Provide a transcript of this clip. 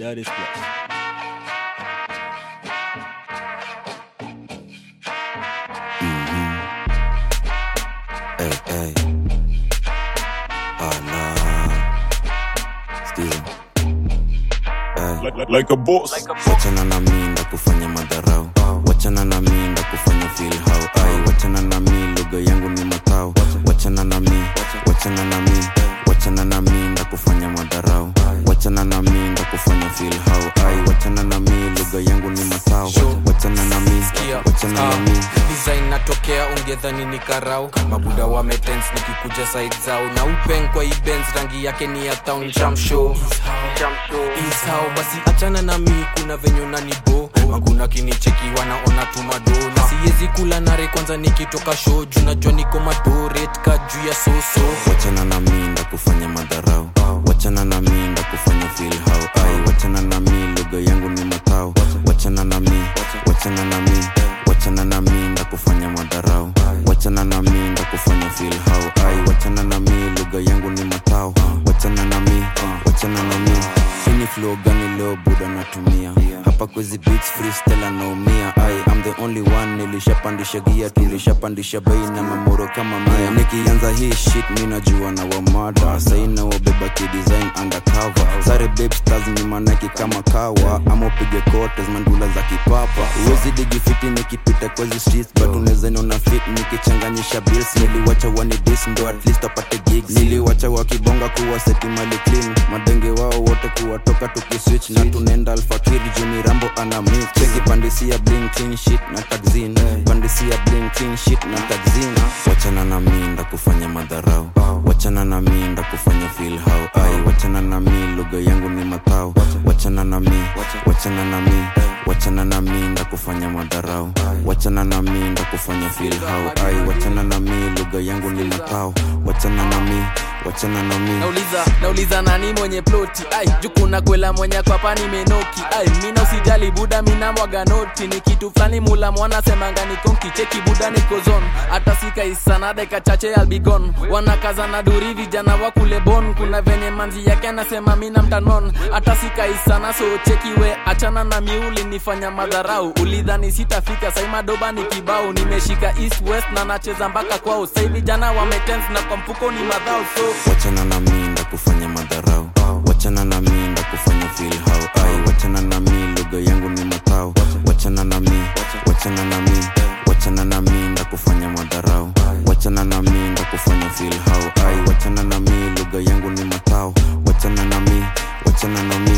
Daddy's place. Hey, hey. Oh no. Skiza. Hey. like, like, like a boss. Wachana na mi ndo kufanya madharau wachana na mi ndo kufanya feel how ai wachana na mi lugha yangu ni matao wachana na mi wachana na mi wachana na mi ndo kufanya madharau wachana na mi ndo kufanya feel how ai wachana na mi lugha yangu ni matao wachana na mi wachana na mi design natokea ungedhani ni karau mabuda wametens nikikuja side zao na upeng kwa ibens rangi yake ni ya town chamshow isao basi achana na mi kuna venye nanibo makuna kinicheki wanaona tumado na siwezi kula nare kwanza nikitoka show juu najua niko madoret ka juu ya soso wachana na mi ndo kufanya madharau wachana na mi ndo kufanya feel how ai wachana na mi lugha yangu ni matao wachana na mi wachana na mi wachana na mi ndo kufanya madharau wachana na mi ndo kufanya feel how ai wachana na mi lugha yangu ni matao wachana na mi wachana na mi ini flow gani leo buda natumia hapa kwezi beats freestyle anaumia ai I'm the only one nilishapandisha gia tulishapandisha bei na mamoro kama mia nikianza hii shit mi najua na wamada saina wabeba kidesign undercover sare babe stars ni manaki kama kawa ama upige kotes mandula za kipapa uwezi digifiti nikipita kwezi streets but unaweza niona fit nikichanganyisha bills niliwacha wani dis ndo at least apate gigs niliwacha wakibonga kuwa seti mali clean madenge wao wote kuwatoka tukiswitch na tunaenda alfakiri juni rambo ana mix cheki pandisia bling clean shit na taxin pandisia bling clean shit na taxin wachana na mi nda kufanya madharau wachana na mi nda kufanya feel how ai wachana na mi lugha yangu ni matao wachana na mi wachana na mi wachana na mi nda kufanya madharau wachana na mi nda kufanya feel how ai wachana na mi lugha yangu ni matao wachana na mi wachana na mi nauliza nauliza nani mwenye ploti ai jukuna kwela mwenye kwapa nimenoki ai mina usijali buda mina mwaga noti ni kitu fulani mula mwana semanga nikonki cheki buda niko zone hata sikaisana deka chache albigon wanakaza na duri vijana wa kule bon kuna venye manzi yake anasema mina mtanon hata sikaisana so cheki we achana na miuli nifanya madharau ulidhani sitafika sai madoba ni kibao nimeshika east west na nacheza mpaka kwao sai vijana wametens na kwa mfuko ni madhao so wachana na mi ndo kufanya madharau wachana na mi ndo kufanya feel how ai wachana na mi lugha yangu ni matao wachana na mi wachana na mi wachana na mi ndo kufanya madharau wachana na mi ndo kufanya feel how ai wachana na mi lugha yangu ni matao wachana na mi wachana na mi